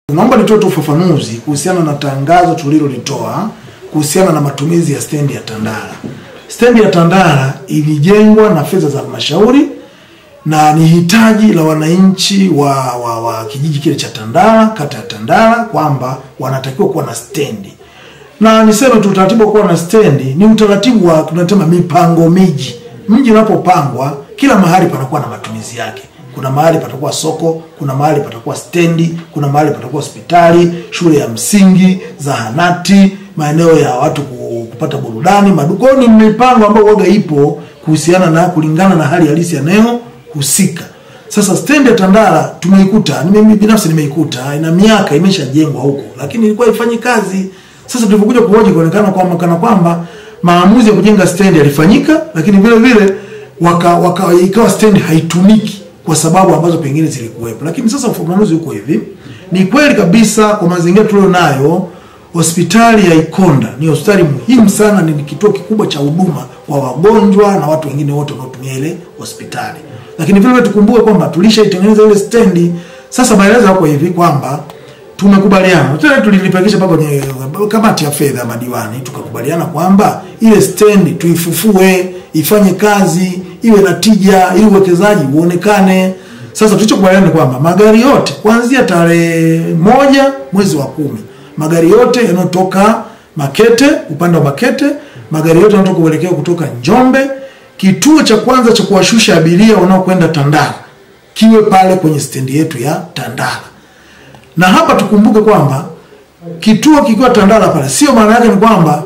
Naomba nitoe tu ufafanuzi kuhusiana na tangazo tulilolitoa kuhusiana na matumizi ya stendi ya Tandala. Stendi ya Tandala ilijengwa na fedha za halmashauri na ni hitaji la wananchi wa, wa, wa kijiji kile cha Tandala, kata ya Tandala, kwamba wanatakiwa kuwa na stendi. Na niseme tu utaratibu wa kuwa na stendi ni utaratibu wa tunasema mipango miji. Mji unapopangwa kila mahali panakuwa na matumizi yake. Kuna mahali patakuwa soko, kuna mahali patakuwa stendi, kuna mahali patakuwa hospitali, shule ya msingi, zahanati, maeneo ya watu ku- kupata burudani, maduka. Kwa hiyo ni mipango ambayo waga ipo kuhusiana na kulingana na hali halisi ya eneo husika. Sasa stendi ya Tandala tumeikuta, ni mimi binafsi nimeikuta, ina miaka imeshajengwa huko, lakini ilikuwa ifanyi kazi. Sasa tulipokuja kuhoji kuonekana kwamba kana kwamba maamuzi ya kujenga stendi yalifanyika, lakini vile vile waka, waka ikawa stendi haitumiki kwa sababu ambazo pengine zilikuwepo. Lakini sasa ufafanuzi huko hivi, ni kweli kabisa kwa mazingira tulionayo, hospitali ya Ikonda ni hospitali muhimu sana, ni kituo kikubwa cha huduma kwa wagonjwa na watu wengine wote wanaotumia ile hospitali. Lakini vile vile tukumbuke kwamba tulishaitengeneza ile stendi. Sasa maelezo yako hivi kwamba tumekubaliana tena, tulilipakisha mpaka kwenye kamati ya fedha ya madiwani, tukakubaliana kwamba ile stendi tuifufue, ifanye kazi, iwe na tija, ili uwekezaji uonekane. Sasa tulichokubaliana ni kwamba magari yote kuanzia tarehe moja mwezi wa kumi, magari yote yanayotoka Makete, upande wa Makete, magari yote yanatoka kuelekea kutoka Njombe, kituo cha kwanza cha kuwashusha abiria wanaokwenda Tandala kiwe pale kwenye stendi yetu ya Tandala na hapa tukumbuke kwamba kituo kikiwa Tandala pale, sio maana yake ni kwamba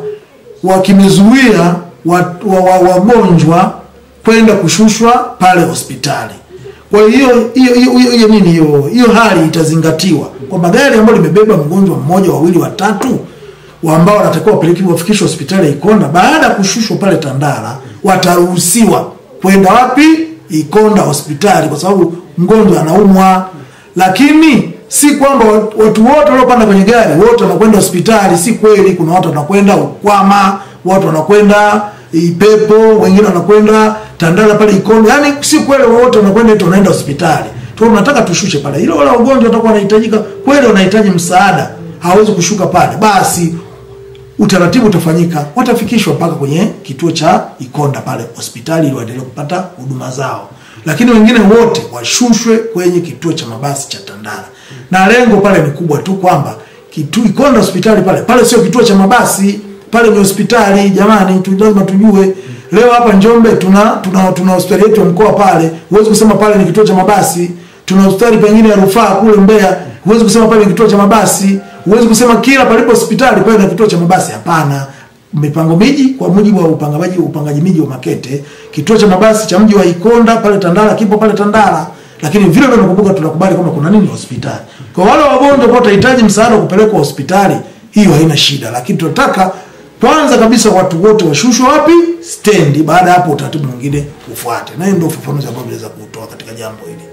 wakimezuia wagonjwa wa, wa, wagonjwa kwenda kushushwa pale hospitali. Kwa hiyo hiyo hiyo hiyo hiyo nini hiyo hiyo hali itazingatiwa kwamba gari ambalo limebeba mgonjwa mmoja, wawili, watatu wa ambao wanatakiwa wapeleke wafikishwe hospitali ya Ikonda, baada ya kushushwa pale Tandala wataruhusiwa kwenda wapi? Ikonda hospitali, kwa sababu mgonjwa anaumwa. Lakini si kwamba watu wote waliopanda kwenye gari wote wanakwenda hospitali. Si kweli, kuna watu wanakwenda Ukwama, watu wanakwenda Ipepo, wengine wanakwenda Tandala pale Ikonda. Yani si kweli wote wanakwenda eti wanaenda hospitali. Tu tunataka tushushe pale. Ile wale wagonjwa watakuwa wanahitajika kweli, wanahitaji msaada, hawezi kushuka pale, basi utaratibu utafanyika, watafikishwa mpaka kwenye kituo cha Ikonda pale hospitali ili waendelee kupata huduma zao, lakini wengine wote washushwe kwenye kituo cha mabasi cha Tandala, na lengo pale ni kubwa tu kwamba kitu Ikonda hospitali pale pale sio kituo cha mabasi, pale ni hospitali. Jamani, tu lazima tujue. Leo hapa Njombe tuna tuna tuna hospitali yetu ya mkoa pale, huwezi kusema pale ni kituo cha mabasi. Tuna hospitali pengine ya rufaa kule Mbeya, huwezi kusema pale ni kituo cha mabasi. Huwezi kusema kila palipo hospitali pale na kituo cha mabasi. Hapana. Mipango miji kwa mujibu wa upangaji upangaji miji wa Makete, kituo cha mabasi cha mji wa Ikonda pale Tandala kipo pale Tandala, lakini vile vile nakumbuka, tunakubali kwamba kuna nini hospitali. Kwa wale wagonjwa ambao watahitaji msaada wa kupelekwa hospitali, hiyo haina shida, lakini tunataka kwanza kabisa watu wote washushwe wapi? Stendi. Baada ya hapo utaratibu mwingine ufuate, na hiyo ndio ufafanuzi ambao naweza kutoa katika jambo hili.